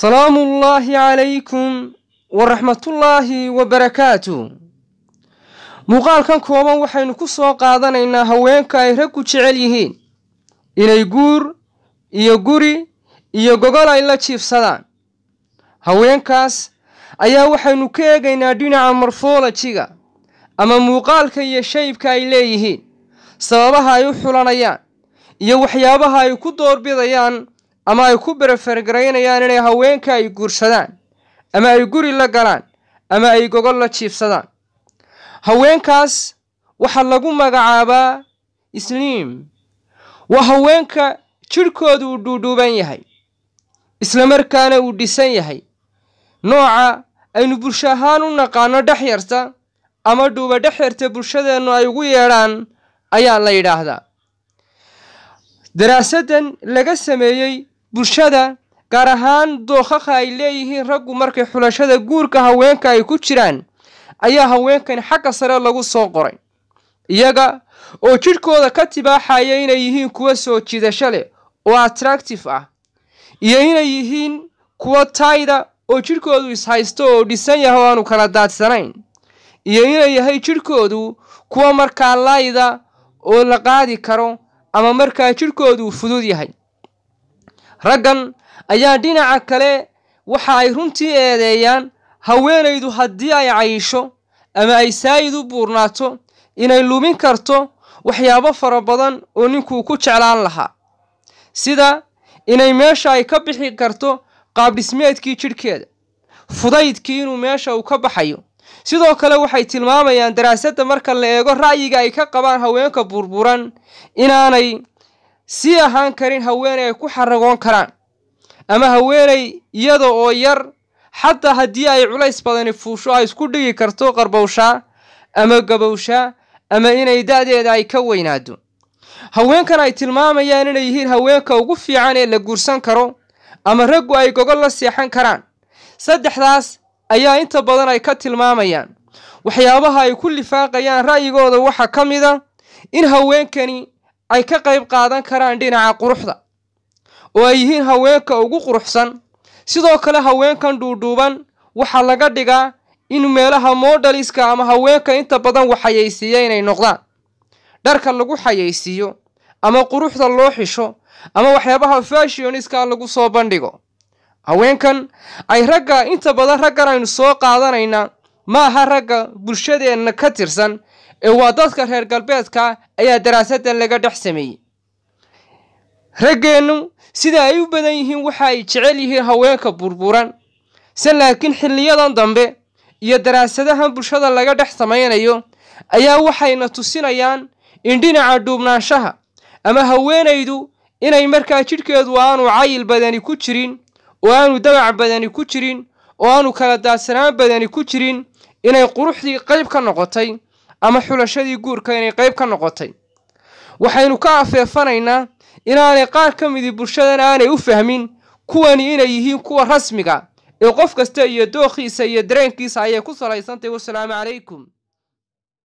salaamu ullaahi calaykum waraxmatullaahi wabarakaatu muuqaalkan kooban waxaynu ku soo qaadanaynaa haweenka ay raggu jecel yihiin inay guur iyo guri iyo gogol ay la jiifsadaan haweenkaas ayaa waxaynu ka eegaynaa dhinaca morfolojiga ama muuqaalka iyo shaybka ay leeyihiin sababaha ay u xulanayaan iyo waxyaabaha ay ku doorbidayaan ama ay ku berefergaraynayaan inay haweenka ay guursadaan ama ay guri la galaan ama ay gogol la jiifsadaan haweenkaas waxaa lagu magacaabaa isliim waa haweenka jidhkoodu uu dhuudhuuban yahay islamarkaana uu dhisan yahay nooca aynu bulsho ahaan u naqaano dhexyarta ama dhuuba dhexyarta bulshadeennu ay ugu yeedhaan ayaa la yidhaahdaa daraasadan laga sameeyey bulshada gaar ahaan dookhaha ay leeyihiin raggu markay xulashada guurka haweenka ay ku jiraan ayaa haweenkan xagga sare lagu soo qoray iyaga oo jidhkooda ka tibaaxaya inay yihiin kuwa soo jiidasho leh oo attractive ah iyo inay yihiin kuwa tayda oo jidhkoodu ishaysto oo dhisan yahay oo aanu kala daadsanayn iyo inay yahay jidhkoodu kuwa markaa layda oo la qaadi karo ama markaa jidhkoodu fudud yahay raggan ayaa dhinaca kale waxa ay runtii eedeeyaan haweenaydu haddii ay cayisho ama ay saayid u buurnaato inay lumin karto waxyaabo fara badan oo ninkuu ku jeclaan lahaa sida inay meesha ay ka bixi karto qaabdhismeedkii jidhkeeda fudaydkii inuu meesha uu ka baxayo sidoo kale waxay tilmaamayaan daraasadda marka la eego ra'yiga ay ka qabaan haweenka burburan inaanay sii ahaan karin haweeney ay ku xaragoon karaan ama haweeney iyada oo yar xataa haddii ay culays badani fuusho ay isku dhigi karto qarbowshaa ama gabowshaa ama inay da-deeda ay ka weynaado haweenkan ay tilmaamayaan inay yihiin haweenka ugu fiican ee la guursan karo ama raggu ay gogol la seexan karaan saddexdaas ayaa inta badan ay ka tilmaamayaan waxyaabaha ay ku lifaaqayaan ra'yigooda waxaa ka mid a in haweenkani ay ka qayb qaadan karaan dhinaca quruxda oo ay yihiin haweenka ugu quruxsan sidoo kale haweenkan dhuudhuuban waxaa laga dhigaa in meelaha moodhaliska ama haweenka inta badan waxayaysiiya inay noqdaan dharka lagu xayaysiiyo ama quruxda loo xisho ama waxyaabaha fashioniska lagu soo bandhigo haweenkan ay ragga inta badan raggan aynu soo qaadanaynaa ma aha ragga bulshadeenna ka tirsan ee waa dadka reer galbeedka ayaa daraasadan laga dhex sameeyey raggeennu sida ay u badan yihiin waxa ay jecel yihiin haweenka burburan se laakiin xilliyadan dambe iyo daraasadahan bulshada laga dhex samaynayo ayaa waxayna tusinayaan in dhinaca dhuubnaanshaha ama haweenaydu inay markaa jidhkeedu aanu cayil badani ku jirin oo aanu dabac badani ku jirin oo aanu kala daadsanaan badani ku jirin inay quruxdii qayb ka noqotay ama xulashadii guurka inay qayb ka noqotay waxaynu ka afeefanaynaa inaanay qaar ka midi bulshadan aanay u fahmin kuwani inay yihiin kuwa rasmiga ee qof kasta iyo dookhiisa iyo dareenkiisa ayay ku salaysantahy wasalaamu calaykum